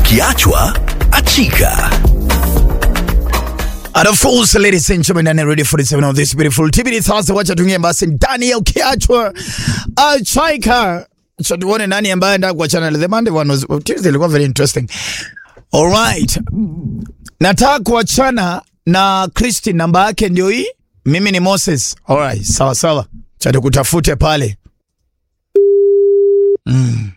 Ukiachwa achika. And of course, ladies and gentlemen, and ready for the seven of this beautiful TBD Thursday. Wacha tuingie basi ndani ya ukiachwa achaika. So tuone nani ambaye anataka kuachana na the Monday one was Tuesday ilikuwa very interesting. All right. Nataka kuachana na Christine namba yake ndio hii. Mimi ni Moses. All right, sawa sawa. Cha tukutafute pale. Mm.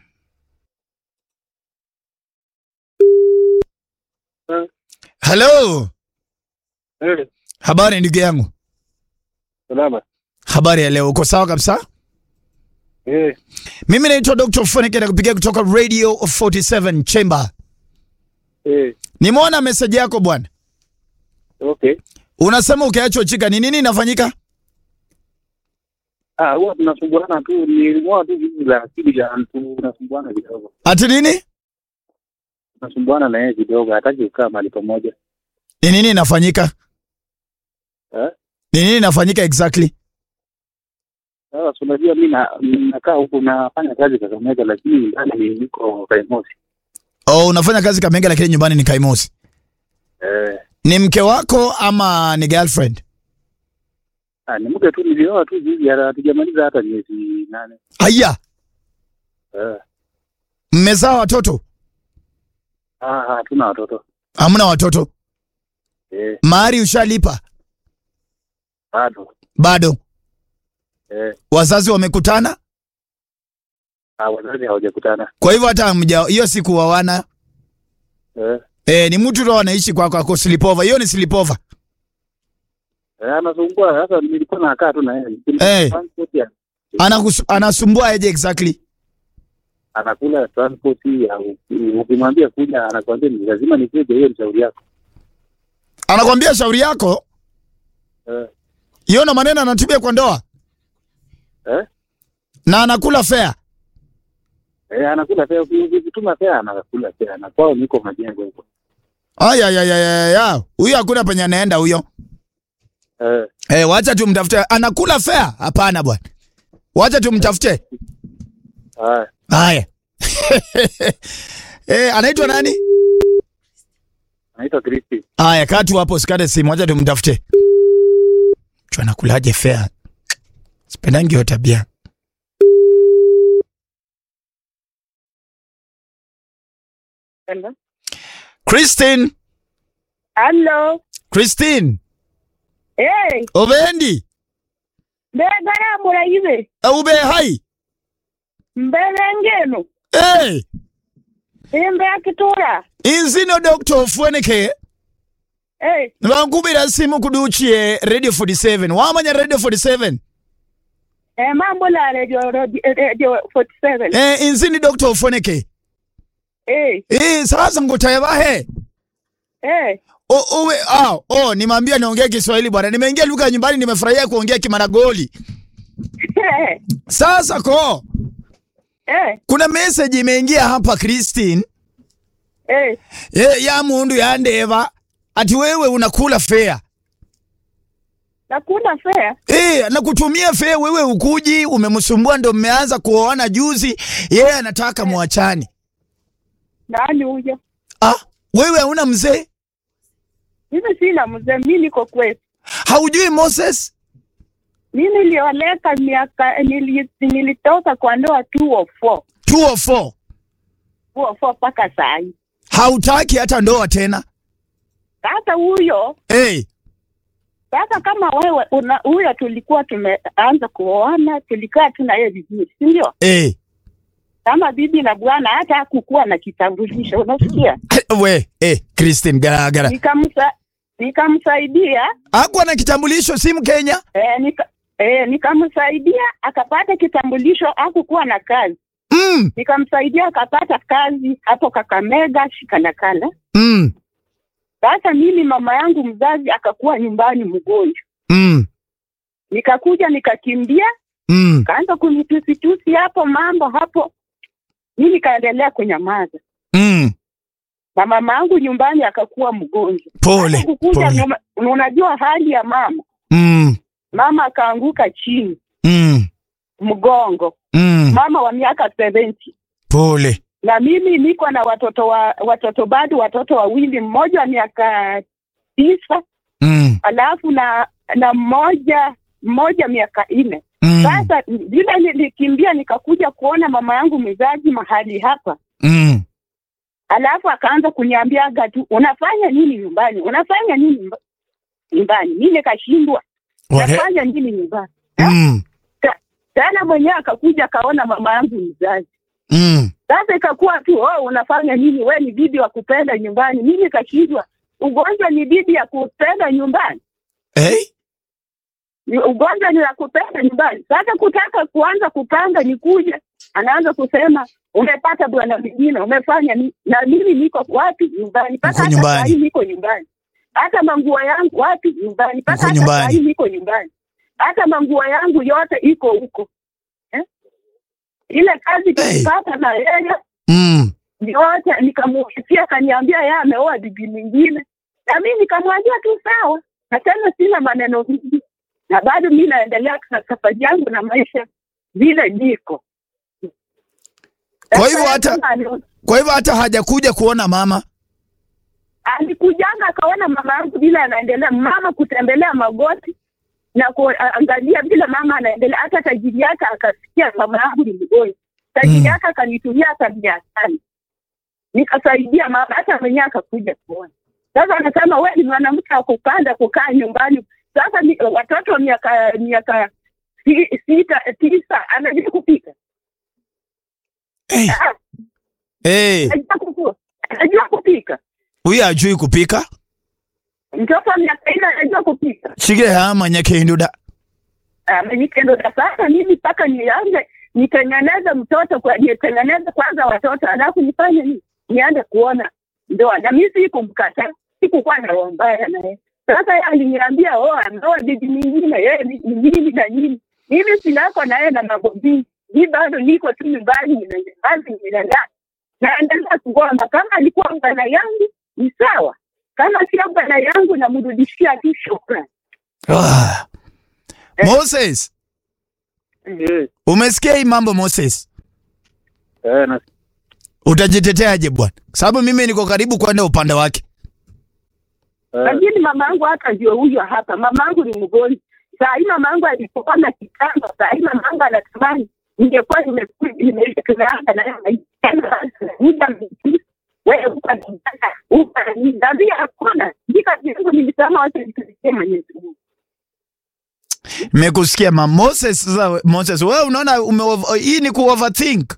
Hello. Eh, Habari ndugu yangu. salama. Habari ya leo, uko sawa kabisa? Eh, Mimi naitwa Dr. Funike na kupigia kutoka Radio 47 Chamber. eh, Nimeona message yako bwana. okay. Unasema ukiachwa chika ni nini inafanyika? Ah, huwa tunasumbuana tu, ni huwa tu vitu la akili ya mtu tunasumbuana kidogo. Ati nini? Tunasumbuana na yeye kidogo, hataki kukaa mahali pamoja. Ni nini inafanyika? Eh? Ni nini inafanyika exactly? Sasa si unajua mimi na nakaa huku nafanya kazi Kakamega lakini ndani niko Kaimosi. Oh, unafanya kazi Kamega lakini nyumbani ni Kaimosi. Eh, Ni mke wako ama ni girlfriend? ah, ni mke tu nilioa tu hivi hatujamaliza hata miezi nane. Haya, Eh, mmezaa watoto? ah, hatuna watoto. Hamna watoto? Eh, Mahari ushalipa? bado. Bado. Eh, Wazazi wamekutana? ah, wazazi hawajakutana. Kwa hivyo hata hamja hiyo siku wawana. Eh, Eh, ni mtu ndo anaishi kwako ako sleepover. Hiyo ni sleepover. eh, anasumbua sasa nilikuwa nakaa tu na yeye. Eh. Transport ya Anakus, anasumbua aje exactly? anakula transport ya ukimwambia kuja anakwambia ni lazima nikuje, hiyo ni shauri yako. Anakwambia shauri yako, Eh, hiyo ndo maneno anatumia kwa ndoa eh, na anakula fare. eh, anakula fea, ukituma fea anakula fea, na kwao niko majengo huko. Aya ya ya ya ya. Huyo hakuna penye anaenda huyo. Eh, Eh, wacha tumtafute. Anakula fare? Hapana bwana. Wacha tumtafute. haya Haya. eh, anaitwa nani? anaitwa Kristi. Haya, kaa tu hapo usikate simu, wacha tumtafute. Mtu anakulaje fare? Sipendangi hiyo tabia. Hello. Christine, Hello. Christine, Hey, obendi? mbegara murayibe. Ube hai? Mbele ngeno. Eh, Imbe akitura. inzino Dr. Ofweneke. Hey, Nibankubira simu kuduchie Radio 47. Wamanya Radio 47? eh mambo la radio radio, radio 47. Eh, inzini Dr. Ofweneke. Hey, Eh, sasa ngutayebahe. hey. O, uwe, ah, oh, nimeambia niongee Kiswahili bwana. Nimeingia lugha ya nyumbani nimefurahia kuongea Kimaragoli. Hey, Sasa ko, hey, kuna message imeingia hapa Christine. hey. Eh, ya mundu ya ndeva. Ati wewe unakula fare. Nakuna fea. Eh, anakutumia fare wewe ukuji, umemsumbua ndo mmeanza kuoana juzi. Yeye anataka muachane. Nani huyo? Ah, wewe hauna mzee? Mimi sina mzee, mimi niko kwetu. Haujui Moses? Mimi nilioleka miaka nili, nilitoka kwa ndoa 204. 204. 204 mpaka saa hii. Hautaki hata ndoa tena. Sasa huyo Eh, sasa kama wewe una huyo tulikuwa tumeanza kuoana, tulikaa tu na yeye vizuri, si ndio? eh. kama bibi na bwana hata hakukuwa na kitambulisho, unasikia? We, eh, Christine garagara. Nikamsa nikamsaidia Hakuwa na kitambulisho si Mkenya? eh, nika, eh, nikamsaidia akapata kitambulisho, hakukuwa na kazi. Mm, Nikamsaidia akapata kazi hapo Kakamega Shikanakala. mm, Sasa mimi mama yangu mzazi akakuwa nyumbani mgonjwa, mm, nikakuja nikakimbia, mm. kaanza kunitusitusi hapo mambo hapo, mi nikaendelea kunyamaza, Mm. na mama yangu nyumbani akakuwa mgonjwa. Pole, kukuja pole. nyuma- unajua hali ya mama Mm, mama akaanguka chini mm, mgongo mm. mama wa miaka 70 Pole. na mimi niko na watoto wa watoto bado watoto wawili, mmoja wa miaka tisa Mm. alafu na na mmoja mmoja miaka nne. Mm. Sasa vile nilikimbia nikakuja kuona mama yangu mzazi mahali hapa, Mm. alafu akaanza kuniambiaga tu unafanya nini nyumbani, unafanya nini nyumba- nyumbani. Mi nikashindwa Wale- nafanya nini nyumbani. Mm. Tena mwenyewe akakuja akaona mama yangu mzazi Mm. Sasa ikakuwa tu oh, unafanya nini? We ni bibi wa kupenda nyumbani. Mimi nikashindwa, ugonjwa ni bibi ya kupenda nyumbani, Hey? Ni- ugonjwa ni la kupenda nyumbani. Sasa kutaka kuanza kupanga nikuje, anaanza kusema umepata bwana mwingine, umefanya ni na mimi niko wapi? Nyumbani. Mpaka Uko hata nyumbani. saa hii niko nyumbani, hata manguo yangu wapi? Nyumbani. Mpaka Uko hata nyumbani. saa hii niko nyumbani, hata manguo yangu yote iko huko eh? Ile kazi Hey. tulipata na yeye Mm. yote nikamuhisia, akaniambia yeye ameoa bibi mwingine, na mimi nikamwambia tu sawa, na tena sina maneno mingi, na bado mi naendelea na safari yangu na maisha vile niko. Kwa hivyo Sasa hata- kama ali- Kwa hivyo hata hajakuja kuona mama. alikujanga akaona mama yangu vile anaendelea, mama kutembelea magoti na kuangalia vile mama anaendelea. Hata tajiri yake akasikia mama yangu ni mgonjwa, tajiri Mm. yake akanitumia hata mia tano nikasaidia mama, hata mwenyewe akakuja kuona. Sasa anasema we ni mwanamke wa kupanda kukaa nyumbani. Sasa ni, watoto wa miaka miaka si- sita tisa anajua kupika Hey. Ah, Hey. anajua kuku- anajua kupika Huyu ajui kupika. mtoto wa miaka nne anajua kupika Chige hama nyakenduda. amenitendo da sasa mimi mpaka nianze nitengeneze mtoto kwa nitengeneze kwanza watoto alafu nifanye nini nianze kuona ndoa na mi sikumkata sikukuwa na roho mbaya naye sasa yeye aliniambia oh ameoa bibi mwingine yeye ni ni nini na nini mimi sinako naye na mambo mingi mi bado niko tu nyumbani ninanyamazi ninalala naendelea kugomba kama alikuwa bwana yangu ni sawa kama sio bwana yangu namrudishia tu shukrani Ah. Moses, Eh, umesikia hii mambo Moses? eh, na Utajiteteaje bwana? Sababu mimi niko karibu kwenda upande wake. eh, lakini mama yangu hata ndio huyo hapa. Mama yangu ni mgonjwa saa hii. Mama yangu alipopona kitambo, saa hii mama yangu anatamani ningekuwa nimeku- nimetunaanga naye muda mrefu. wewe ukanitaka ukaniambia hakuna jika yangu nilisema wacha nitumikie Mwenyezi Mungu. Nimekusikia ma Moses. Sasa we- Moses, wewe unaona ume hii ni ku overthink.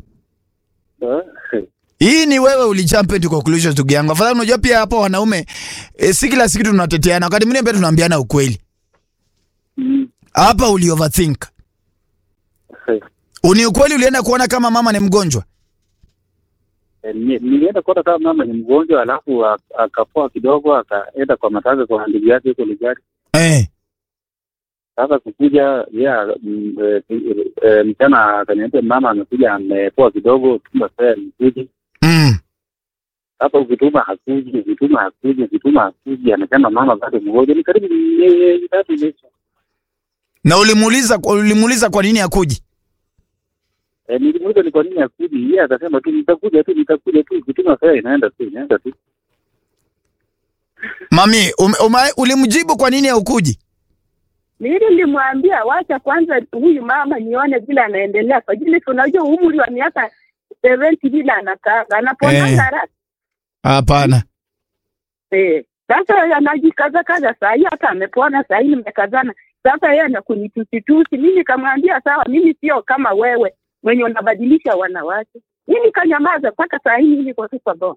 eh, Hii ni wewe ulijump into conclusions ndugu yangu. Afadhali unajua pia hapo wanaume e, si kila siku tunateteana. Wakati mwingine pia tunaambiana ukweli. mm, Hapa uli overthink. eh, Uni ukweli ulienda kuona kama mama ni mgonjwa. eh, ni- nilienda kuona kama mama ni mgonjwa, alafu ak- akapoa kidogo, akaenda kwa matanga kwa ndugu yake huko Ligari. Eh. Sasa kukuja yeah, mm, eh, eh, mchana akaniambia mama amekuja amepoa kidogo, tuma fare nikuja. Mm. Sasa ukituma hakuji, ukituma hakuji, ukituma hakuji, anasema mama bado mgonjwa. Ni karibu miezi tatu imeisha. Na ulimuuliza ulimuuliza kwa nini hakuji? Eh, nilimuuliza ni kwa nini hakuji, yeye akasema tu nitakuja tu, nitakuja tu, ukituma fare inaenda tu, inaenda tu. Mami, um, uma, ulimjibu kwa nini haukuji? Mimi nilimwambia wacha kwanza huyu mama nione vile anaendelea, kwa ajili si unajua umri wa miaka 70 vile anakaa anaponanga Eh. haraka Hapana. Eh, sasa anajikaza kaza saa hii, hata amepona saa hii, nimekazana sasa. Yeye anakunitusitusi, mimi nikamwambia sawa, mimi sio kama wewe mwenye unabadilisha wanawake. Mimi kanyamaza mpaka saa hii, mimi kwa super bowl.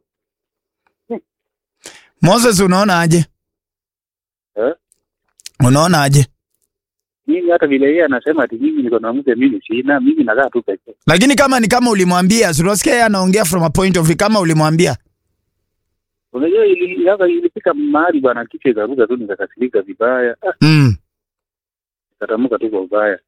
Moses, unaona aje? Eh? Unaona aje? Mimi hata vile yeye anasema ati mimi niko na mke, mimi sina, mimi nakaa tu pekee. Lakini kama ni kama ulimwambia, si unasikia yeye anaongea from a point of view kama ulimwambia. Unajua ili sasa ilifika mahali bwana, kichwa ikaruka tu, nikakasirika vibaya, ah, Mm. nikatamka tu kwa ubaya.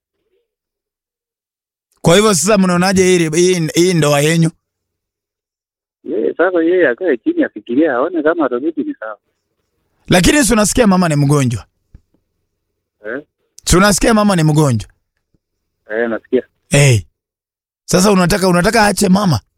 Kwa hivyo sasa mnaonaje hii hii, hii ndoa yenyu? Yeye sasa yeye akae chini afikirie, aone kama atarudi ni sawa. Lakini si unasikia mama ni mgonjwa. Eh? Si unasikia mama ni mgonjwa. Eh, nasikia. Hey. Sasa unataka unataka aache mama?